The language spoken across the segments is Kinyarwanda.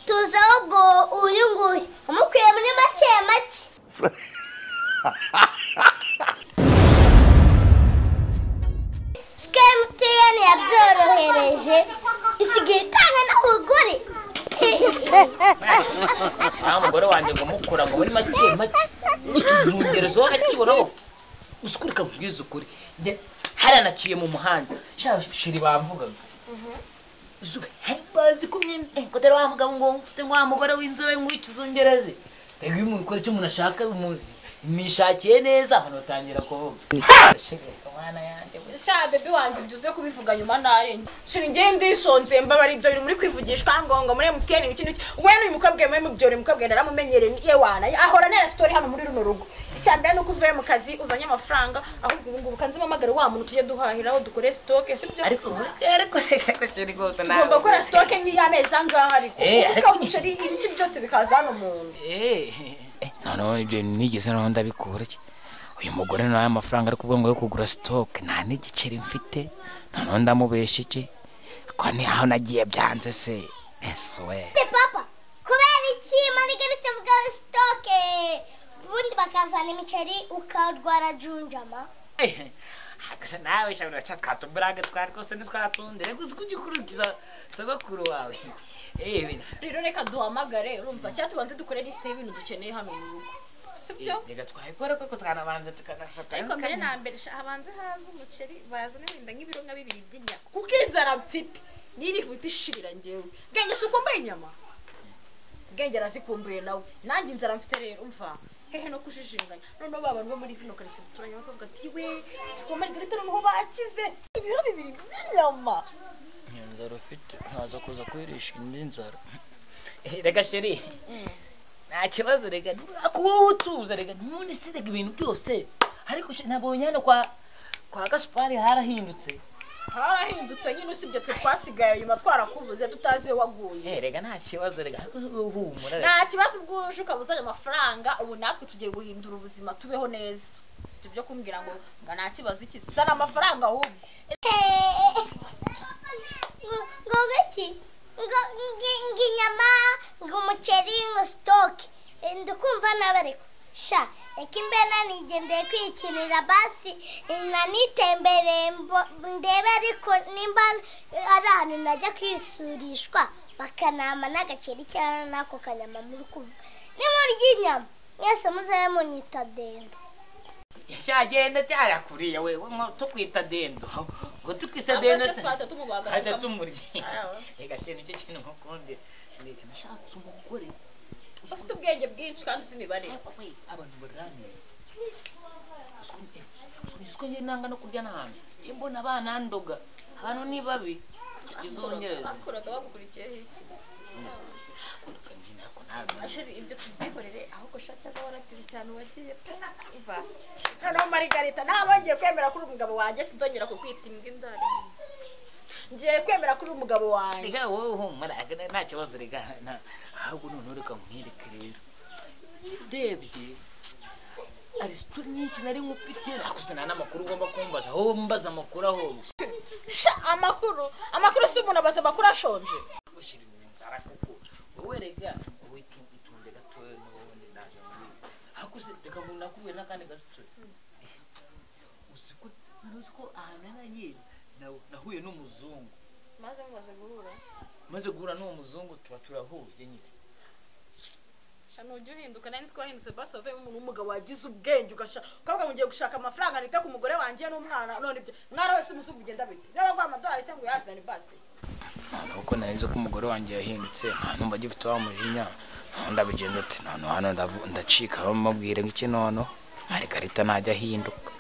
tuzaho ubwo uyu nguyu umukwiye muri make make sike emutiyeni yabyorohereje isigaye itanga n'abagore nta mugore wanjye ngo mukura ngo muri make make ikizungerezo wakakibonaho uzi ukuri kakubwiza ukuri Njye hariya naciye mu muhanda sha shiri bamvugaga izuba hari bazi ko mwe ngo dore wa mugabo ngo mfite wa mugore w'inzobe nk'ikizungereze reka iyo umuntu ukora icyo umuntu ashaka umuntu nishakiye neza abantu batangira kuvuga Shirika, mwana yanjye we. sha bebe wanjye ibyo uze kubivuga nyuma narenge shira ngewe ndisonze mbabara ibyo biri muri kwivugishwa ngo ngo muri emutiyeni ibiki n'ibiki we n'uyu mukobwa we mubyora umukobwa naramumenyereye ni ewana ahora nera sitori hano muri runo rugo icya mbere ni uko uvuye mu kazi uzanye amafaranga ahubwo ubu ngubu kanze mpamagare wa muntu tujye duhahira aho dukore sitoke sibyo ariko we- ariko se kako shiri rwose tugomba gukora sitoke nk'iy'amezi angaha ariko Eh, kuko umuceri ibiki byose bikaza hano mu nda noneho ibyo nigeze noneho ndabikura iki uyu mugore ntayo amafaranga ari kubwo ngo yo kugura sitoke nta n'igiceri mfite noneho ndamubesha iki ko niho nagiye byanze se ese we Ate papa kubera iki manigarite vuga sitoke ubundi bakazana imiceri ukarwara junjama gusa nawe shabira cya twatumburaga twari rwose ntitwatunde reka uzi kugikurikiza sogokuru wawe eee rero reka duhamagare urumva cyangwa tubanze dukore lisite y'ibintu dukeneye hano mu rugo sibyo reka twabikora kuko twanabanza tukanafata ariko mbere na mbere sha- habanze haza umuceri bazane wenda nk'ibiro nka bibiri by'inyama kuko inzara mfite n'irihuta ishira ngewe bwenge si ukumbuye inyama bwenge arazikumbuye nawe nanjye inzara mfite rero umva hehe no kujijinganya noneho ba bantu bo muri zino karitsiye duturanye bakavuga ati we tukoma rigarita noneho bakize ibiro bibiri by'inyama iyo nzara ufite ntaza kuza kuyirisha indi nzara reka sheri nta kibazo reka kuba utuza reka none si reka ibintu byose ariko sheri, nabonye hano kwa kwa gasupari harahindutse harahindutse nyine usibye twe twasigaye nyuma twarakubuze tutazi iyo waguye Eh, reka nta kibazo reka ariko humura reka. nta kibazo ubwuje ukaba uzanye amafaranga ubu natwe tugiye guhindura ubuzima tubeho neza ibyo byo kumbwira ngo ngo nta kibazo iki zana amafaranga ahubwo ngo iki ngo ngo inyama ngo umuceri ngo sitoke ndikumva n'abariko sha reka imbena nigendeye kwikinira basi nanitembereye mbo- ndebe ariko nimba ari ahantu najya kwisurishwa bakanama n'agaceri cyangwa n'ako kanyama muri kuvuga nimurya inyama mwese muzabe munyita denda cyagenda cyarakuriye we we mwa- tukwita dendo ngo tukwita dendo se twahita tumubaga hajya tumurye Ah. reka sheri nicyo kintu nkukundira Reka nashatse umugore ufite ubwenge bwinshi kandi uzi imibare abantu baganira usiko njye nanga no kurya nabi njye mbona banandoga abantu ni babi ikizongereza bakoraga bagukurikiye iki ashiri ibyo tubyikorere ahubwo sha cyaza warabyibushye ahantu wagiye pe iva noneho marigarita nta bongeye kwemera kuri umugabo wanjye sinzongera kukwita imbwa indari ngiye kwemera kuri umugabo wanjye reka wowe humura aga- nta kibazo reka nta- ahubwo noneho reka nkwereke rero urebye arisito nyinshi nari nkufite nakuzana n'amakuru ugomba kumbaza wowe mbaza amakuru aho sha amakuru amakuru si umuntu abaza amakuru ashonje ushyira ibintu nzara kuko wowe reka wowe tu- itunde gatoya n'ubundi naje muri hakuze reka ngo nakubwiye n'akandi gasitori uzi ko uzi ko ahantu nagiye na- nahuye n'umuzungu maze mumaze guhura maze guhura n'uwo muzungu tuba turahuye nyine sha ntujya uhinduka nari nzi ko wahindutse basi wavuyemo umuntu w'umugabo wagize ubwenge ugasha ukavuga ngo ngiye gushaka amafaranga nita ku mugore wanjye n'umwana none ibyo mwana wese umusuku ugenda bite niba aguha amadolari se ngo uyazane basi nuko narize ko umugore wanjye yahindutse nta numva agifite wa mujinya naho ndabigenza ati none hano ndavu- ndacika aho mubwire ng'iki noneho hari karita ntajya ahinduka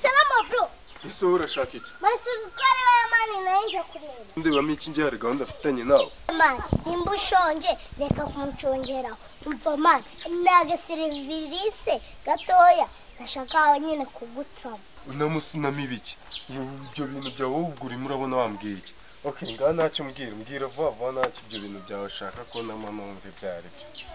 salamu bro ese wowe urashaka iki maze gukora iwe mani nayo nje kureba ndebamo iki ngiye hari gahunda mfitanye nawe mani nimba ushonje reka kumucongeraho umva mani ni agaserivise gatoya nashaka nyine kugutsamo unamusunamo ibiki ibyo bintu byawe wowe ubwo urimo urabona wambwira iki ok ngaho ntacyo mbwira mbwira vuba vuba ntacyo ibyo bintu byawe ushaka ko nama numva ibyo ari byo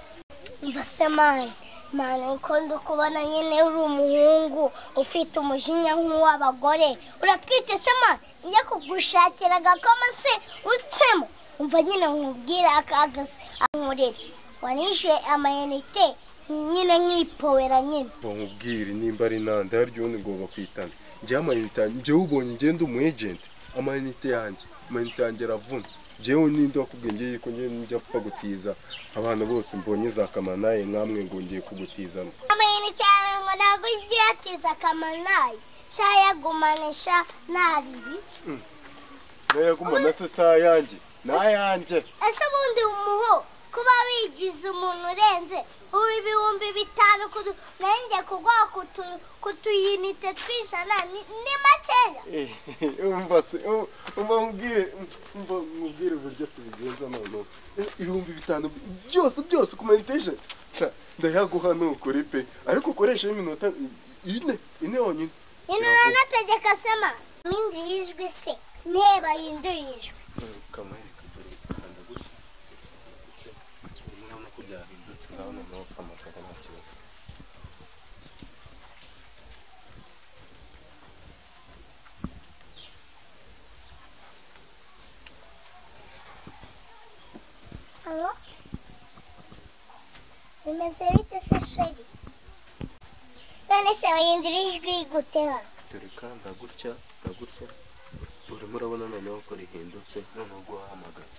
mva se mani mani uko ndi kubona nyine uri umuhungu ufite umujinya nk'uw'abagore uratwite se mani njye kugushakira agakoma se utsemo numva nyine nkubwira akagasi ankorera wanishyuye amayinite nyine nkipowera nyine ngo nkubwire nimba ari nta ndaryoni ngo bakwitane njyewe amayinite yanjye njyewe ubonye ngenda umu ejenti amayinite yanjye amayinite yanjye aravuna njyewe ninde wakubwiye ngiye ko njyewe njya apfa gutiza abana bose mbonye za kamanaye nkamwe ngo ngiye kugutizana amayinite yawe ngo ntabwo ujye uyatiza akamaro nayo shayagumanisha nta ribi nayagumana se saa yanjye nayanjye ese ubundi umuho kuba wigize umuntu urenze ubu ibihumbi bitanu kudu nayo njye kuguha kutu- kutuyinite tw'ijana ni ni makeya umva se um- umva nkubwire umva nkubwire uburyo tubigenza noneho Eh, ibihumbi bitanu bi- byose byose ku mayitation sha ndayaguha nukuri pe ariko ukoreshe iminota ine ine yonyine ino uranategeka sema minjiye ijwi se nteba yinjiriye ijwi ukamwereka dore kanda gutya urabona ko byahindutse urabona nawe ukamakaza nta kibazo Alo? Bimeze bite se sheri? None se wahindura ijwi gute hano? dore kanda gutya na gutya urimo urabona noneho ko rihindutse noneho guhamagara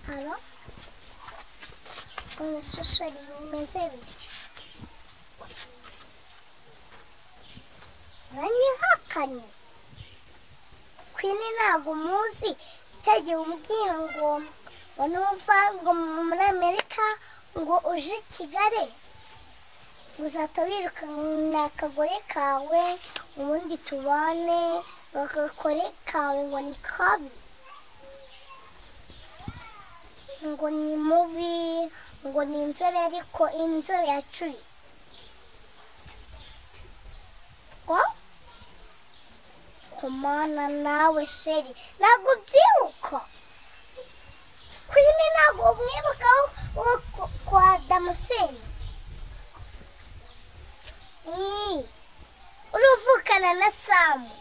Alo? None se sheri bimeze bite? Uranyihakanye? Kwini ntabwo umuzi icyo gihe umbwira ngo ngo uva ngo muri Amerika ngo uje i Kigali uzahita wirukana akagore kawe ubundi tubane ngo akagore kawe ngo ni kabi ngo ni mubi ngo ni inzobe ariko inzobe yacuye ngo kumana nawe sheri ntabwo ubyibuka kwini ntabwo umwibuka wo ku- kwa damuseni Ii, uruvukana na samu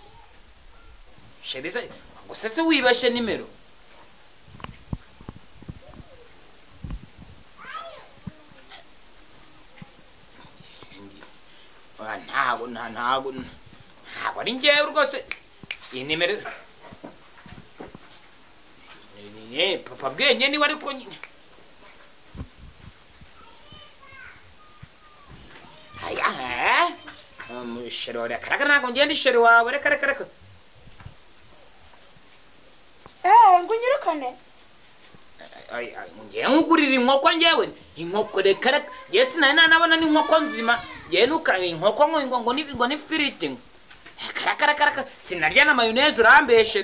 sheri se gusa se wibashe nimero Ah, ntabwo nta- ntabwo ntabwo ari ngewe rwose iyi nimero Eh, papa bwenge niwe ariko nyine Aya, eh? Um, sheri wawe reka reka ntabwo ngenda isheri wawe reka reka reka eee ngo unyirukane Ay, ay, ngewe nkugurira inkoko ngewe inkoko reka reka ngewe sinari nanabona n'inkoko nzima ngewe nuka inkoko ngo ngo ngo ni ngo ni firiti ngo reka reka reka sinarya na mayoneze urambeshe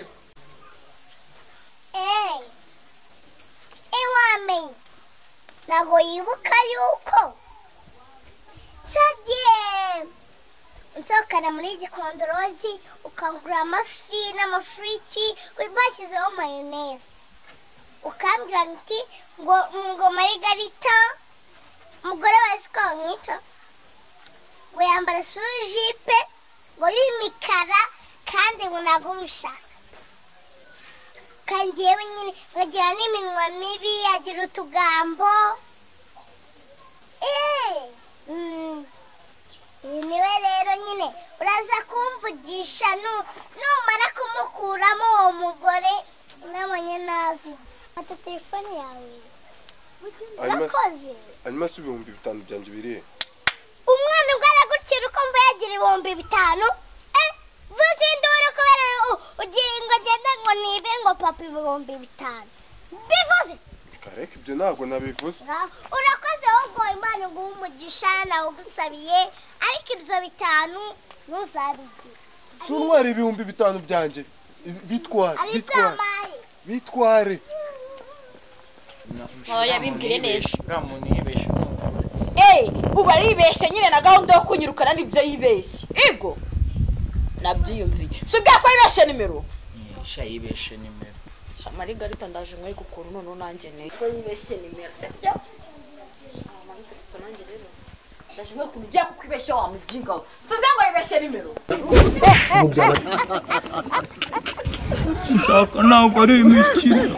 eee iwamenye ntabwo yibuka yuko cyagiye nsohokana muri gikondorozi ukangura amafi n'amafiriti bashyizeho mayoneze ukambwira nti ngo ngo marigarita umugore wa siko bamwita ngo yambara sujipe ngo y'imikara kandi ngo ntabwo ubishaka kandi yewe nyine nkagira n'iminwa mibi agira utugambo eee mm, uyu niwe rero nyine uraza kumvugisha nu- numara kumukuramo uwo mugore nabonye nazi fata telefone yawe Hanyuma- urakoze hanyuma si ibihumbi bitanu byanjye birihe umwana ubwo aragukira ukumva yagira ibihumbi bitanu eh, vuze induru kubera u- ugiye ngo agende ngo nibe ngo papa ibihumbi bitanu bivuze kareka ibyo ntabwo nabivuze urakoze ahubwo imana iguha umugisha nawe ugusabiye ariko ibyo bitanu ntuzabigira si untwara ibihumbi bitanu byanjye bitware ari ibyo bitware wampaye bitware Oya, bimbwire neza. uramunibeshe eee ubu aribeshye nyine na gahunda yo kunyirukana nibyo yibeshye ego nabyiyumviye si ubwira ko yibeshye nimero nisha yibeshe nimero shamarigarita ndaje nkari kukora noneho nanjye ne ko yibeshye nimero sibyo ndashimwe ukuntu ugiye kukwibeshya wa mujinga we tuze ngo yibeshye nimero ntabwo ari imikino